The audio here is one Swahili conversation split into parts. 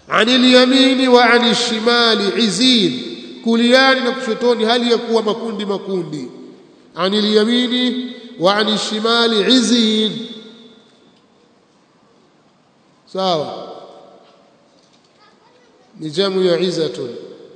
anil yamini wa anil shimali izin kuliani na kushotoni hali ya kuwa makundi makundi anil yamini wa anil shimali izin sawa ni jamu ya izatun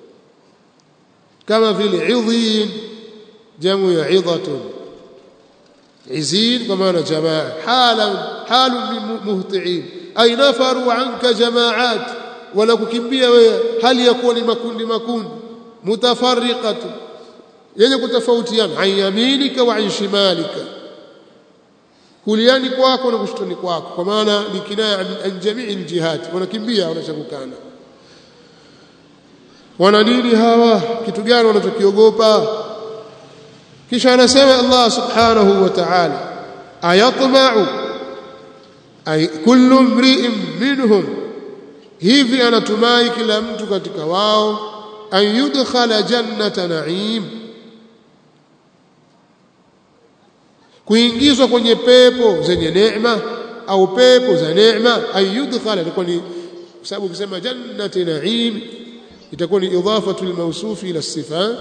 kama vile idhin jamu ya idhatun izin kwa maana jamaa halan halun min muhtiin ay nafaru anka jamaat wala kukimbia wewe hali ya kuwa ni makundi makundi mutafarriqatu yenye kutofautiana an yaminika wa an shimalika kuliani kwako na kushtoni kwako kwa maana ni kinaya an jamii aljihad wanakimbia wanachakukana wana nini hawa kitu gani wanachokiogopa kisha anasema Allah subhanahu wa ta'ala ayatma'u ay kullu mri'in minhum hivi anatumai kila mtu katika wao an yudkhala jannata na'im kuingizwa kwenye pepo zenye neema au pepo za neema an yudkhala ilikuwa ni kwa sababu ukisema jannati na'im itakuwa ni idafatu al-mawsuf ila sifa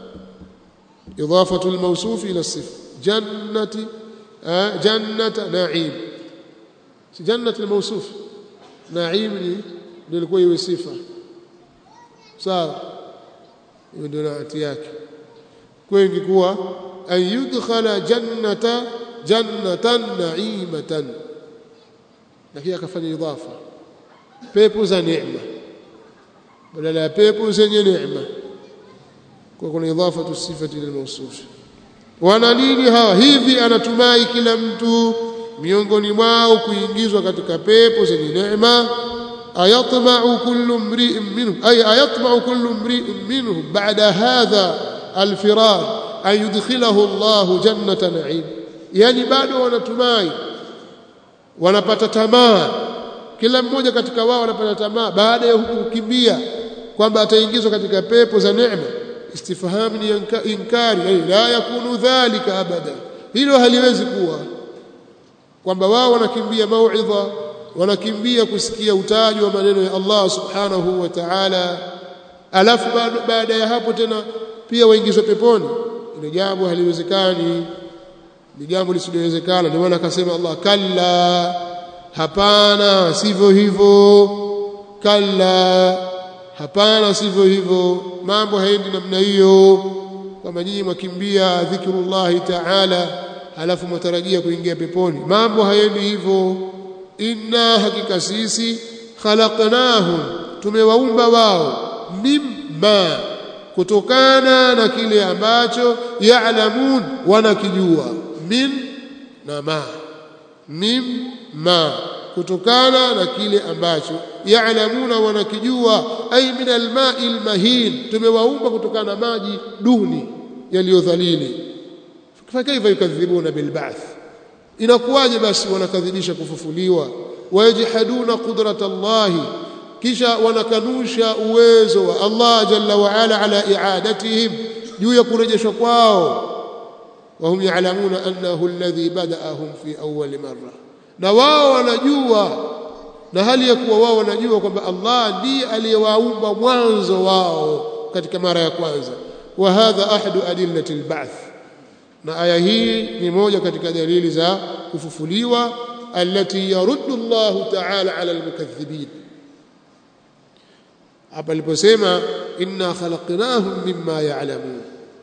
idafatu al-mawsuf ila sifa jannati jannata na'im si jannati al-mawsuf na'im ni ndio ilikuwa iwe sifa sawa hiyo ndio naati yake kwa ingekuwa an yudkhala jannata jannatan na'imatan lakini akafanya idafa pepo za neema badala ya pepo zenye neema kwa kuna idafatu sifati lil mawsuf wana nini hawa hivi anatumai kila mtu miongoni mwao kuingizwa katika pepo zenye neema ayatma'u kullu mri'in minhum ay ayatma'u kullu mri'in minhum ba'da hadha alfirar an yudkhilahu Allah jannata na'im yani bado wanatumai wanapata tamaa kila mmoja katika wao anapata tamaa baada ya huku kukimbia kwamba ataingizwa katika pepo za neema istifhamu ni inkari ay la yakunu dhalika abada hilo haliwezi kuwa kwamba wao wanakimbia mauidha wanakimbia kusikia utaji wa maneno ya Allah subhanahu wa ta'ala alafu baada ya hapo tena pia waingizwe peponi ile jambo haliwezekani ni jambo lisilowezekana ndio maana akasema Allah kalla hapana sivyo hivyo kalla hapana sivyo hivyo mambo haendi namna hiyo kama nyinyi mwakimbia dhikrullahi ta'ala halafu mwatarajia kuingia peponi mambo haendi hivyo inna hakika sisi khalaqnahum tumewaumba wao mimma kutokana na kile ambacho ya'lamun wanakijua min na ma mimma kutokana na kile ambacho ya'lamuna wanakijua ay min alma'i almahin tumewaumba kutokana na maji duni yaliyodhalili fakaifa yukadhibuna bilba'th inakuwaje basi wanakadhibisha kufufuliwa wayajhaduna qudrata Allahi kisha wanakanusha uwezo wa Allah jalla wa ala ala i'adatihim juu ya kurejeshwa kwao وهم يعلمون أنه الذي بدأهم في أول مرة na wao wanajua na hali ya kuwa wao wanajua kwamba Allah ndiye aliyewaumba mwanzo wao katika mara ya kwanza wa hadha ahadu adillati alba'th na aya hii ni moja katika dalili za kufufuliwa allati yaruddu Allah ta'ala ala almukaththibin hapa aliposema inna khalaqnahum mimma ya'lamun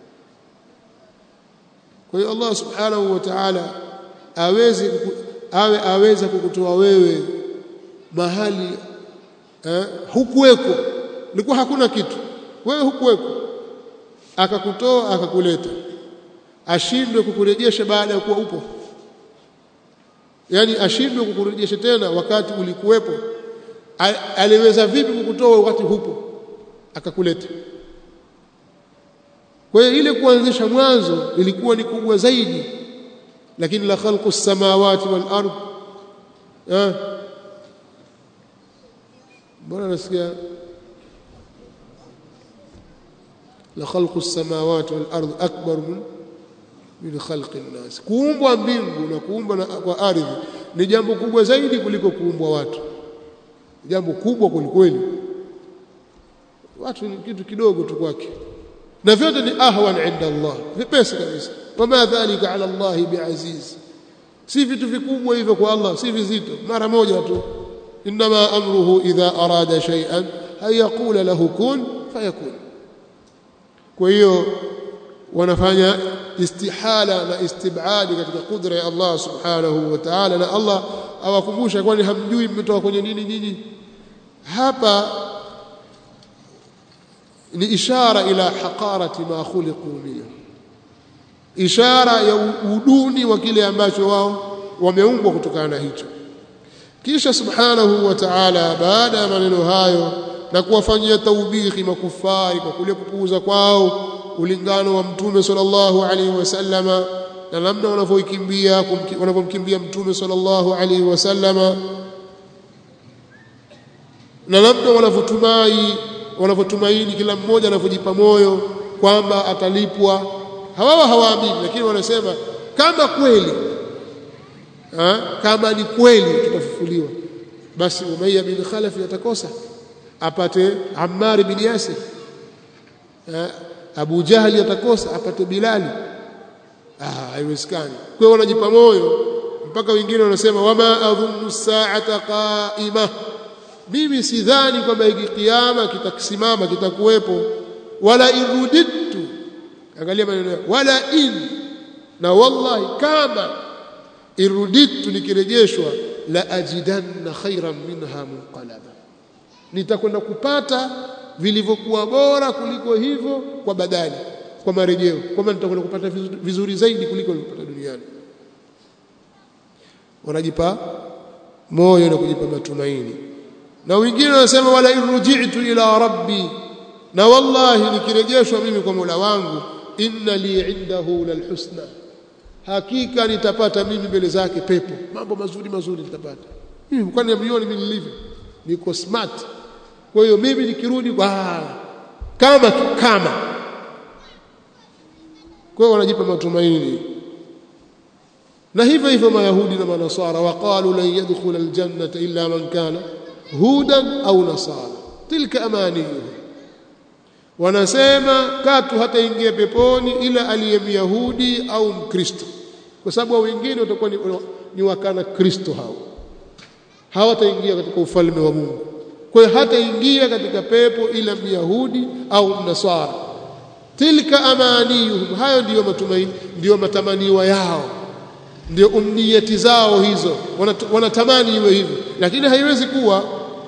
kwa hiyo Allah subhanahu wa ta'ala aweze awe aweza kukutoa wewe mahali eh, hukuweko ilikuwa hakuna kitu wewe hukuweko akakutoa akakuleta ashindwe kukurejesha baada ya kuwa upo yani ashindwe kukurejesha tena wakati ulikuwepo aliweza vipi kukutoa wakati hupo akakuleta kwa hiyo ile kuanzisha mwanzo ilikuwa ni kubwa zaidi lakini la khalqu samawati wal ard eh mbona nasikia la khalqu samawati wal ard akbar min min khalqi an-nas kuumbwa mbingu na kuumbwa kwa ardhi ni jambo kubwa zaidi kuliko kuumbwa watu jambo kubwa kwelikweli watu ni kitu kidogo tu kwake na vyote ni ahwan inda Allah vipesi kabisa wama dhalika ala Allah biaziz si vitu vikubwa hivyo kwa Allah si vizito mara moja tu inma amruhu idha arada shay'an ay yaqula lahu kun fayakun kwa hiyo wanafanya istihala na istibadi katika kudra ya Allah subhanahu wa ta'ala na Allah awakumbusha kwani hamjui mmetoka kwenye nini nyinyi hapa ni ishara ila haqarati ma khuliqu minhu ishara ya uduni wa kile ambacho wao wameumbwa kutokana na hicho kisha subhanahu wa ta'ala baada ya maneno hayo na kuwafanyia taubihi makufari kwa kule kupuuza kwao ulingano wa mtume sallallahu alaihi wasallama na namna wanavyokimbia wanavyomkimbia mtume sallallahu alaihi wasallama na labda wanavyotumai wanavyotumaini kila mmoja anavyojipa moyo kwamba atalipwa hawawa hawaamini lakini wanasema kama kweli ha? kama ni kweli tutafufuliwa basi Umayya bin Khalaf atakosa apate Ammar bin Yasir ha? Abu Jahali atakosa apate Bilali ah haiwezekani kwa hiyo wanajipa moyo mpaka wengine wanasema wama adhunnu sa'ata qa'ima mimi sidhani kwamba hiki kiyama kitakisimama kitakuwepo wala irudittu angalia maneno wala in na wallahi kama irudittu nikirejeshwa la ajidanna khairan minha munqalaba nitakwenda kupata vilivyokuwa bora kuliko hivyo kwa badali kwa marejeo kwamba nitakwenda kupata vizuri zaidi kuliko nilipata duniani wanajipa moyo na kujipa matumaini na wengine wanasema wala irji'tu ila rabbi na wallahi nikirejeshwa mimi kwa Mola wangu inna li indahu lalhusna hakika nitapata mimi mbele zake pepo mambo mazuri mazuri nitapata mimi kwani mlioni mimi nilivyo niko smart kwa hiyo mimi nikirudi kwa kama kama kwa hiyo wanajipa matumaini na hivyo hivyo mayahudi na manasara waqalu lan yadkhula aljannata illa man kana hudan au nasara tilka amaniyuhum wanasema katu hataingia peponi ila aliye myahudi au mkristo kwa sababu wengine watakuwa ni, ni wakana kristo hao hawataingia katika ufalme wa Mungu kwa hiyo hataingia katika pepo ila myahudi au mnasara tilka amaniyuhum hayo ndiyo matumaini ndiyo matamaniwa yao ndio umniyati zao hizo wanatamani iwe hivyo lakini haiwezi kuwa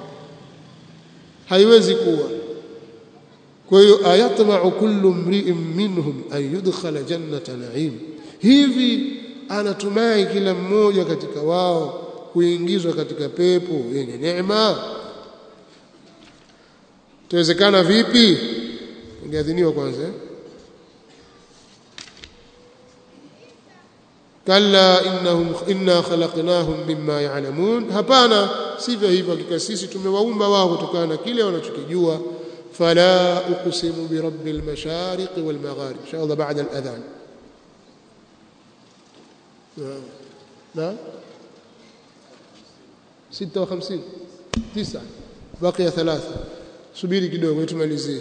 haiwezi kuwa kwa hiyo ayatma'u kullu mri'in minhum an yudkhala jannata na'im hivi anatumai kila mmoja katika wao kuingizwa katika pepo yenye neema tuwezekana vipi ingeadhiniwa kwanza kalla innahum inna khalaqnahum mimma ya'lamun hapana sivyo hivyo hakika sisi tumewaumba wao kutokana na kile wanachokijua fala uqsimu bi rabbil mashariqi wal magharib inshallah ba'da al adhan نعم 56 9 بقي ثلاثة subiri kidogo tumalizie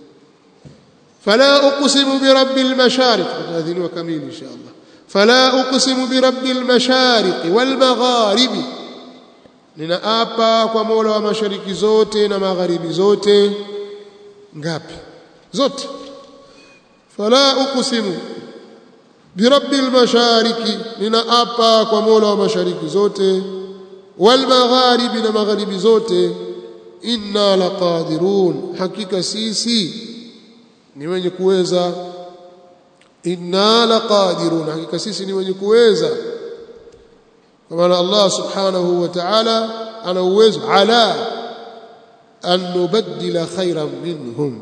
fala uqsimu bi rabbil mashariq tadhiniwa kamili inshallah fala uqsimu bi rabbil mashariq wal magharib ninaapa kwa Mola wa mashariki zote na magharibi zote ngapi zote fala uqsimu bi rabbil mashariq ninaapa kwa Mola wa mashariki zote wal magharib na magharibi zote inna laqadirun hakika sisi ni wenye kuweza inna laqadirun hakika sisi ni wenye kuweza kwa maana Allah subhanahu wa ta'ala ana uwezo ala an nubaddila khairan minhum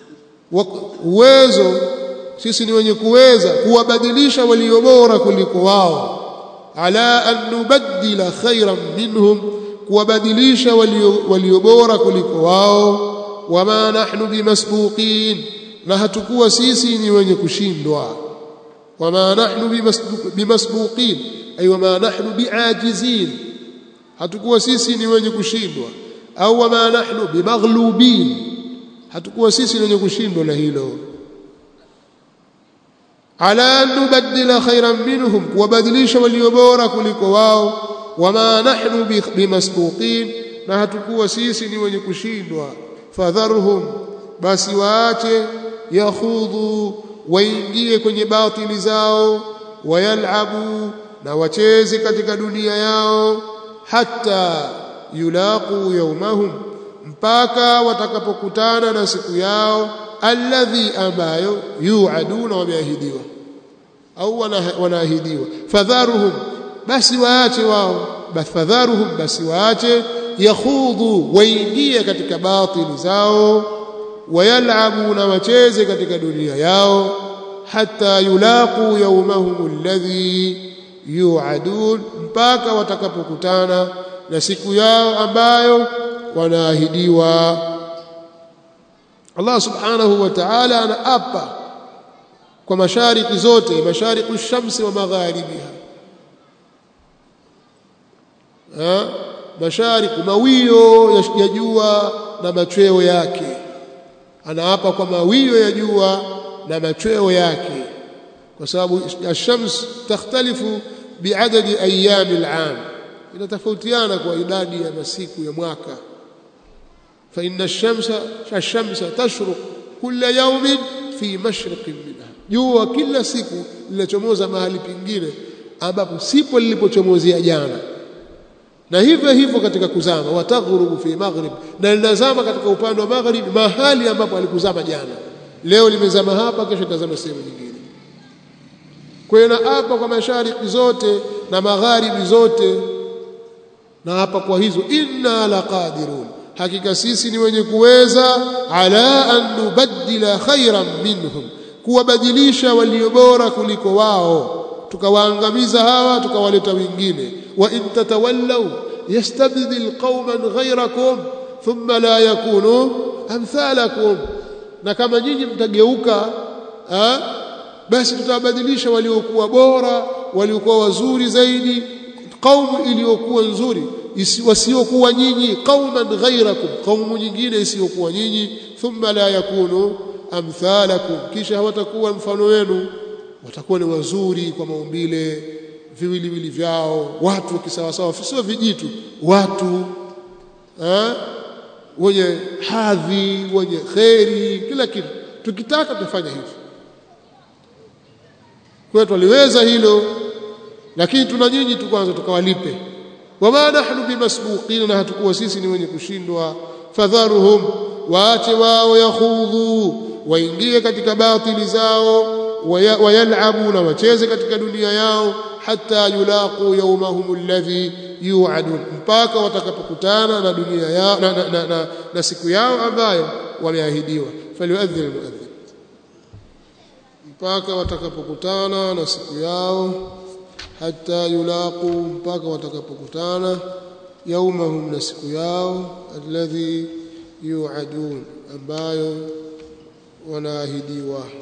uwezo sisi ni wenye kuweza kuwabadilisha walio bora kuliko wao ala an nubaddila khairan minhum kuwabadilisha walio bora kuliko wao wama nahnu bimasbuqin na hatukuwa sisi ni wenye kushindwa wama nahnu bimasbuqin ay wama nahnu biajizin hatukuwa sisi ni wenye kushindwa au wama nahnu bimaghlubin hatukuwa sisi wenye kushindwa na hilo ala nubaddila khairan minhum kuwabadilisha walio bora kuliko wao wama nahnu bimasbuqin na hatukuwa sisi ni wenye kushindwa fadharhum basi waache yakhudhu waingie kwenye batili zao wayalabu na wacheze katika dunia yao hata yulaqu yawmahum mpaka watakapokutana na siku yao alladhi ambayo yuaduna wameahidiwa au wanaahidiwa fadharuhum basi waache wao fadharuhum basi waache yakhudhu waingie katika batili zao wayalabu na wacheze katika dunia yao hata yulaqu yawmahum alladhi yuadun mpaka watakapokutana na siku yao ambayo wanaahidiwa Allah subhanahu wa ta'ala anaapa kwa mashariki zote mashariqu shamsi wa magharibiha ha mashariki mawio ya jua na machweo yake anaapa kwa mawio ya jua na machweo yake kwa sababu ash-shams takhtalifu biadadi ayami al-am inatofautiana kwa idadi ya masiku ya mwaka fa inna ash-shamsa ash-shamsa tashruq kulla yawmin fi mashriqin minha jua kila siku linachomoza mahali pengine ambapo sipo lilipochomozea jana na hivyo hivyo katika kuzama wataghrubu fi maghrib na linazama katika upande wa maghrib mahali ambapo alikuzama jana leo limezama hapa kesho litazama sehemu nyingine kwa hiyo na hapa kwa mashariki zote na magharibi zote na hapa kwa hizo inna laqadirun hakika sisi ni wenye kuweza ala an nubaddila khairan minhum kuwabadilisha walio bora kuliko wao tukawaangamiza hawa tukawaleta wengine wa in tatawallaw yastabdil qauman ghayrakum thumma la yakunu amthalakum na kama nyinyi mtageuka basi tutawabadilisha waliokuwa bora waliokuwa wazuri zaidi kaumu iliyokuwa nzuri wasiokuwa nyinyi qauman ghayrakum kaumu nyingine isiyokuwa nyinyi thumma la yakunu amthalakum kisha hawatakuwa mfano wenu watakuwa ni wazuri kwa maumbile viwiliwili vyao watu kisawasawa sio vijitu watu eh, wenye hadhi wenye kheri kila kitu tukitaka tufanya hivyo kwa tuliweza hilo lakini tuna nyinyi tu kwanza tukawalipe wama nahnu bimasbuqina na hatukuwa sisi ni wenye kushindwa fadharuhum waache wao yakhudhu waingie katika batili zao wayalabu na wacheze katika dunia yao hata yulaqu yawmahum alladhi yu'adun mpaka watakapokutana na dunia yao na, na, na, na, na siku yao ambayo wameahidiwa falyuadhdhin almuadhdhin mpaka watakapokutana na siku yao hata yulaqu mpaka watakapokutana yaumahum na siku yao alladhi yu'adun ambayo wanaahidiwa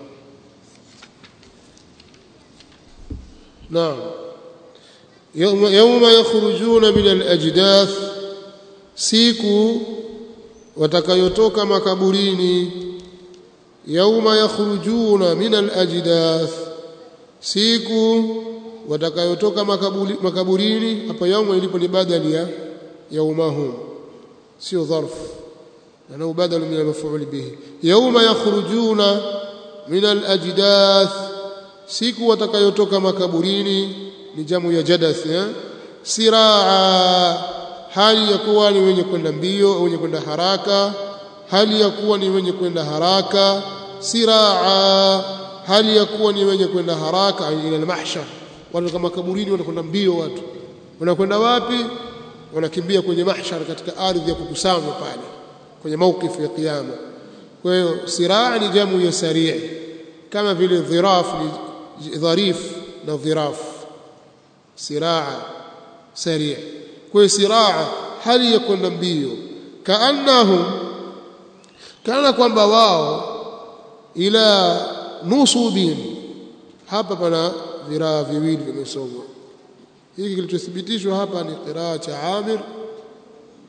نعم يوم, يوم يخرجون من الأجداث siku watakayotoka makaburini yauma yakhrujuna min alajdath siku watakayotoka makaburini hapa yauma ilipo ni badali ya yaumahum sio dharf na badal min almaf'ul bihi yauma yakhrujuna min alajdath siku watakayotoka makaburini ni jamu ya jadath eh? siraa hali ya kuwa ni wenye kwenda mbio au wenye kwenda haraka hali ya kuwa ni wenye kwenda haraka siraa hali ya kuwa ni wenye kwenda haraka ila al-mahshar watu kama kaburini wanakwenda mbio watu wanakwenda wapi wanakimbia kwenye mahshar katika ardhi ya kukusanywa pale kwenye maukifu ya kiyama kwa hiyo siraa ni jamu ya sari' kama vile dhiraf ni dharif na dhiraf siraa sari' kwa siraa hali ya kwenda mbio kaannahum kana kwamba wao ila nusubin hapa pana viraa viwili vimesomwa hiki kilichothibitishwa hapa ni qiraa cha Amir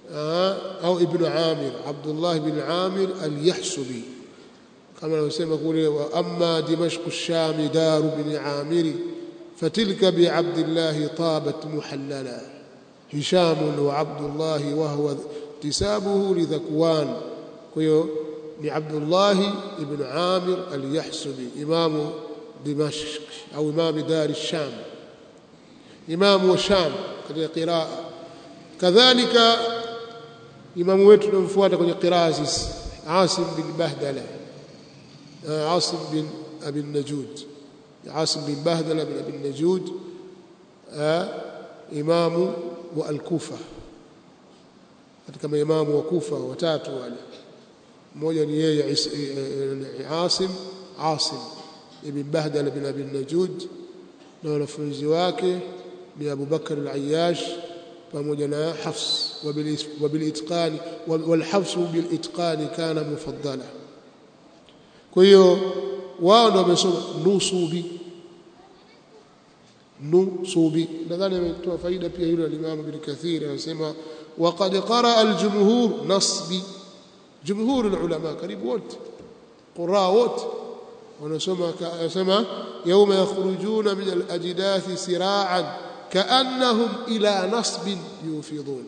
au ibn Amir Abdullah ibn Amir al-Yahsubi kama anavyosema kule wa amma Dimashq ash-Sham dar ibn Amir fatilka bi Abdullah tabat muhallala Hisham wa Abdullah wa huwa tisabuhu li Dhakwan kwa hiyo ni Abdullah ibn Amir al-Yahsubi imamu Dimashq au imam dar ash-Sham imamu wa Sham katika qiraa kadhalika imamu wetu tunamfuata kwenye qiraa sisi Asim bin Bahdala Asim bin Abi Najud Asim bin Bahdala bin Abi Najud imamu wa al-Kufa katika maimamu wa Kufa watatu wale mmoja ni yeye Asim Asim ibn Bahdala bin Abi Najud na wanafunzi wake ni Abu Bakar al-Ayyash pamoja na Hafs wabilitqani walhafs bilitqani kana mufaddala kwa hiyo wao ndio wamesoma nusubi nusubi nadhani ametoa faida pia yule al-Imam Ibn Kathir anasema waqad qara al-jumhur nasbi jumhur al-ulama karibu wote qura wote wanasoma anasema yawma yakhrujuna min al-ajdathi sira'an كأنهم إلى نصب يوفضون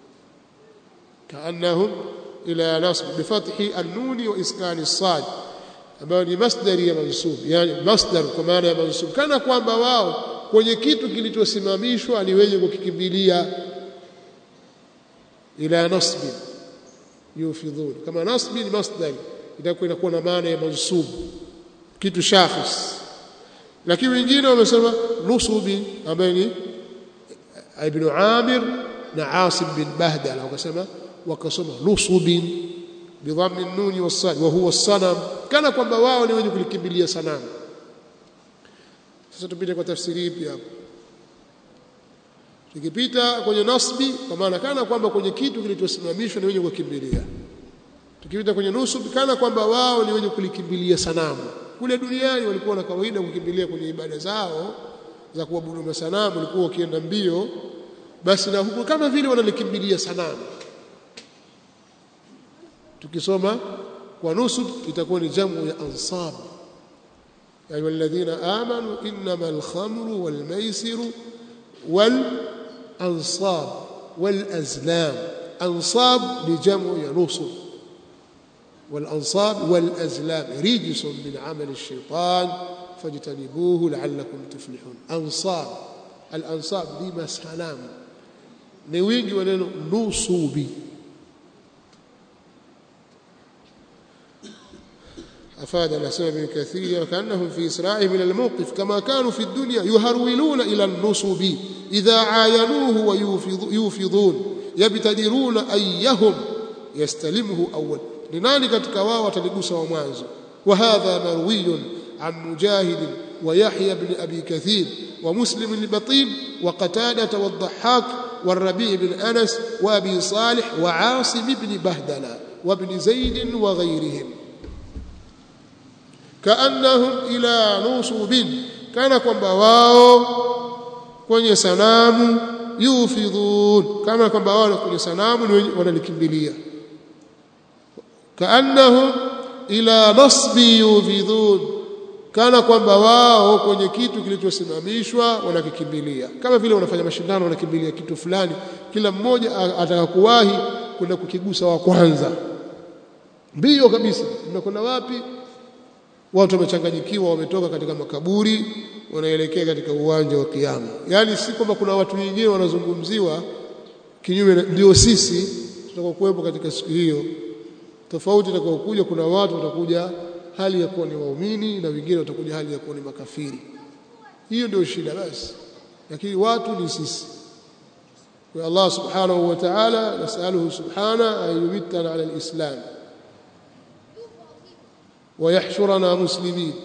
كأنهم إلى نصب بفتح النون وإسكان الصاد ambayo ni masdari ya mansub yani masdar kwa maana ya mansub kana kwamba wao kwenye kitu kilichosimamishwa aliweje kukikimbilia ila nasbi yufidhun kama nasbi ni masdari itakuwa inakuwa na maana ya mansub kitu shakhs lakini wengine wamesema nusubi ambaye ni ibn Amir na Asim bin Bahdala wakasema wakasoma nusubin bidhammi nuni wasad wa huwa sanam kana kwamba wao ni wenye kulikimbilia sanamu sasa tupite kwa tafsiri ipi hapo tukipita kwenye nasbi kwa maana kana kwamba kwenye kitu kilichosimamishwa ni wenye kukimbilia tukipita kwenye nusub kana kwamba wao ni wenye kulikimbilia sanamu kule duniani walikuwa na kawaida kukimbilia kwenye ibada zao za kuabudu masanamu walikuwa wakienda mbio basi na huko kama vile wanalikimbilia sanamu tukisoma kwa nusub itakuwa ni jamu ya ansab ya walladhina amanu innama alkhamru walmaisiru wal ansab wal azlam ansab ni jamu ya nusub والأنصاب والأزلام رجس من عمل الشيطان فاجتنبوه لعلكم تفلحون أنصاب الأنصاب دي مسلام نوينجي وننو نصوبي أفاد الأسماء بن كثير وكأنهم في إسراعهم إلى الموقف كما كانوا في الدنيا يهرولون إلى النصب إذا عاينوه ويوفضون يبتدرون أيهم يستلمه أول ni nani katika wao ataligusa wa mwanzo wa hadha marwiyun an mujahid wa yahya ibn abi kathir wa muslim al-batin wa qatada wa ad-dhahhak wa rabi' ibn anas wa abi salih wa asim ibn bahdala wa ibn zaid wa ghayrihim kaannahum ila nusubin kana kwamba wao kwenye sanamu yufidhun kama kwamba wao kwenye sanamu ni wanalikimbilia kaannahum ila nasbi yufidhun kana kwamba wao kwenye kitu kilichosimamishwa wanakikimbilia kama vile wanafanya mashindano wanakimbilia kitu fulani kila mmoja ataka kuwahi kwenda kukigusa wa kwanza mbio kabisa mnakwenda wapi watu wamechanganyikiwa wametoka katika makaburi wanaelekea katika uwanja wa kiyama yani si kwamba kuna watu wengine wanazungumziwa kinyume ndio sisi tutakokuwepo katika siku hiyo tofauti itakayokuja kuna watu watakuja hali ya kuwa ni waumini na wengine watakuja hali ya kuwa ni makafiri hiyo ndio shida basi lakini watu ni sisi kwa Allah subhanahu wa ta'ala nasaluhu subhana an yumittana ala alislam ويحشرنا مسلمين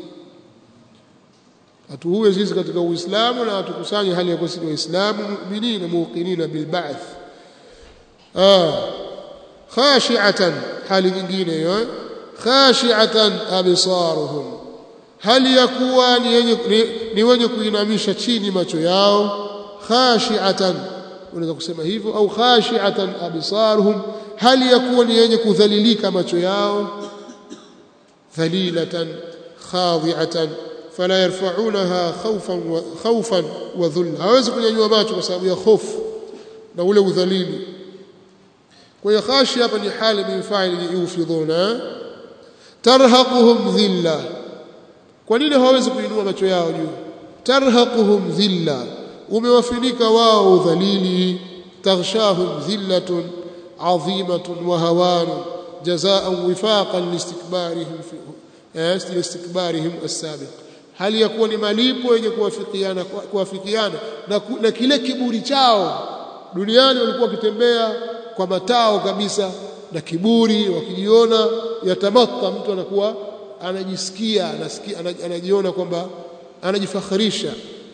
atuue sisi katika uislamu na atukusanye hali ya kuwa sisi waislamu mu'minina muqinina bil ba'th ah khashi'atan hali nyingine hiyo khashi'atan absaruhum hali ya kuwa ni wenye ni wenye kuinamisha chini macho yao khashi'atan unaweza kusema hivyo au khashi'atan absaruhum hali yakuwa ni yenye kudhalilika macho yao dhalilatan khadi'atan fala yarfa'unaha khawfan wa khawfan wa dhulla hawezi kunyanyua macho kwa sababu ya hofu na ule udhalili kwa hiyo khashi hapa ni hali min fa'il yufidhuna tarhaquhum dhilla kwa nini hawezi kuinua macho yao juu tarhaquhum dhilla umewafinika wao udhalili taghshahum dhillatun adhimatun wa hawan jazaan wifaqan listikbarihim fi listikbarihim as-sabiq hali ya kuwa ni malipo yenye kuwafikiana kuwafikiana na, na kile kiburi chao duniani walikuwa wakitembea kwa matao kabisa na kiburi wakijiona yatamatta mtu anakuwa anajisikia anasikia anajiona kwamba anajifakharisha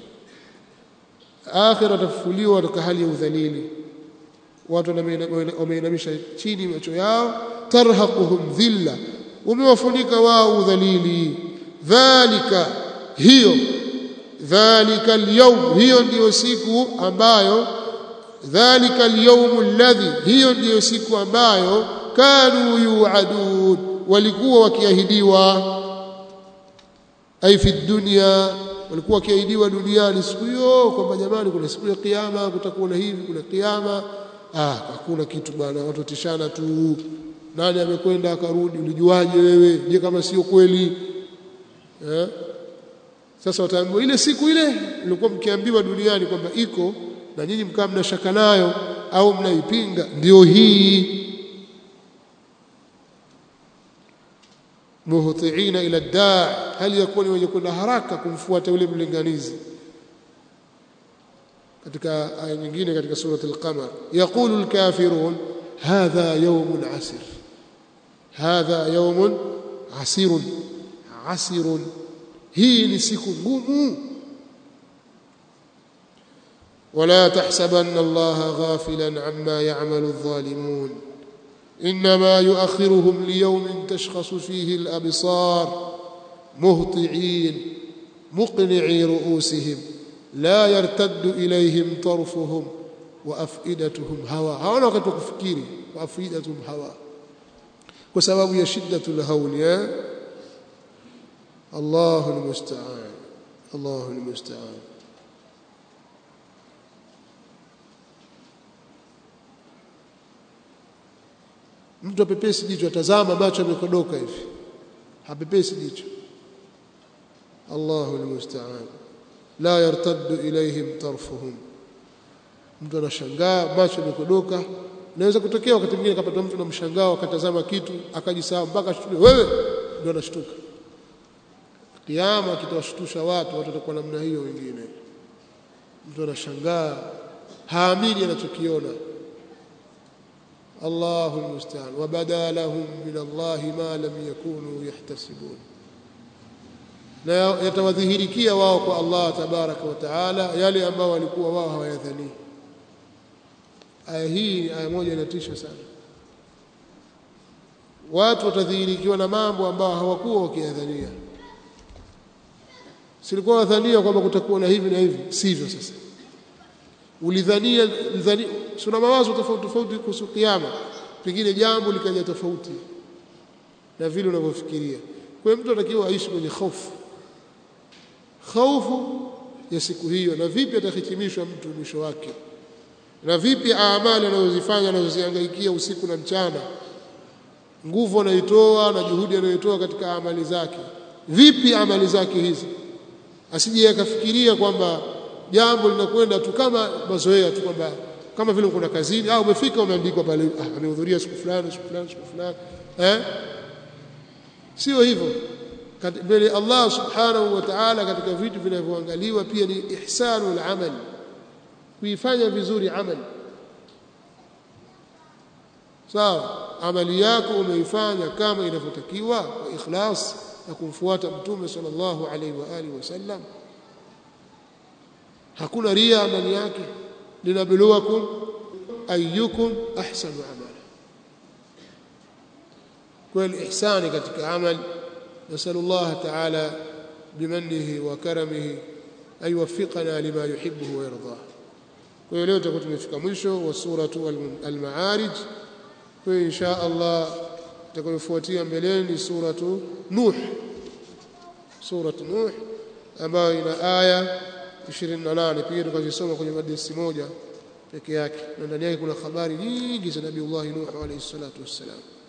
akhira watafufuliwa katika hali ya udhalili watu wameinamisha chini macho yao tarhaquhum dhilla umewafunika wao udhalili dhalika hiyo dhalika alyawm hiyo ndiyo siku ambayo dhalika alyawm alladhi hiyo ndiyo siku ambayo kanu yuadun walikuwa wakiahidiwa ai fi dunya walikuwa wakiahidiwa duniani siku hiyo kwamba jamani kuna siku ya kiyama kutakuwa na hivi kuna kiyama ah hakuna kitu bwana watu watishana tu nani amekwenda akarudi ulijuaje wewe je kama sio kweli eh sasa wataambiwa ile siku ile ilikuwa mkiambiwa duniani kwamba iko na nyinyi mkaa mna shaka nayo au mnaipinga ndio hii muhtiina ila daa hali yakuwa ni wenye kwenda haraka kumfuata yule mlinganizi katika aya nyingine katika surat al-qamar yaqulu al-kafirun hadha yawmun asir hadha yawmun asirun asirun hii ni siku ngumu ولا تحسبن الله غافلا عما يعمل الظالمون انما يؤخرهم ليوم تشخص فيه الابصار مهطعين مقنعي رؤوسهم لا يرتد اليهم طرفهم وافئدتهم هوى هؤلاء wakati kufikiri وافئدتهم هوى kwa sababu ya shiddatul hawl ya Allahu almusta'an Allahu almusta'an mtu apepesi jicho atazama macho yamekodoka hivi hapepesi jicho Allahu almusta'an la yartaddu ilayhim tarfuhum mtu anashangaa macho yamekodoka naweza kutokea wakati mwingine kapata mtu na mshangao akatazama kitu akajisahau mpaka ashtuke wewe ndio anashtuka kiyama kitawashtusha watu watu watakuwa namna hiyo wengine mtu anashangaa haamini anachokiona الله المستعان وبدا لهم من الله ما لم يكونوا يحتسبون na yatawadhihirikia wao kwa Allah tabaraka wa taala yale ambao walikuwa wao hawayadhani aya hii aya moja inatisha sana watu watadhihirikiwa na mambo ambao hawakuwa wakiyadhania silikuwa wadhania kwamba kutakuwa na hivi na hivi sivyo sasa ulidhania ulidhania suna mawazo tofauti tofauti kuhusu kiyama pengine jambo likaja tofauti na vile unavyofikiria kwa hiyo mtu anatakiwa aishi kwenye hofu hofu ya siku hiyo na vipi atahitimishwa mtu mwisho wake na vipi amali anazozifanya anazozihangaikia usiku na mchana nguvu anaitoa na juhudi anayoitoa katika amali zake vipi amali zake hizi asije akafikiria kwamba jambo linakwenda tu kama mazoea tu kwamba kama vile kuna kazini au umefika umeandikwa pale ah, amehudhuria siku fulani siku fulani siku fulani eh sio hivyo mbele Allah subhanahu wa ta'ala katika vitu vinavyoangaliwa pia ni ihsanu al-amal kuifanya vizuri amali sawa amali yako umeifanya kama inavyotakiwa kwa ikhlas na kumfuata mtume sallallahu alaihi wa alihi wasallam hakuna ria ndani yake linabluwakum ayyukum ahsanu amala kweli ihsani katika amali نسأل الله تعالى بمنه وكرمه أن يوفقنا لما يحبه ويرضاه kwa hiyo leo tutakuwa tumefika mwisho wa suratu al-Ma'arij kwa hiyo insha Allah itakayofuatia mbeleni suratu Nuh suratu Nuh ambayo ina aya 28 pia tukazisoma kwenye madrasa moja peke yake na ndani yake kuna habari nyingi za Nabii Allah Nuh alayhi salatu wassalam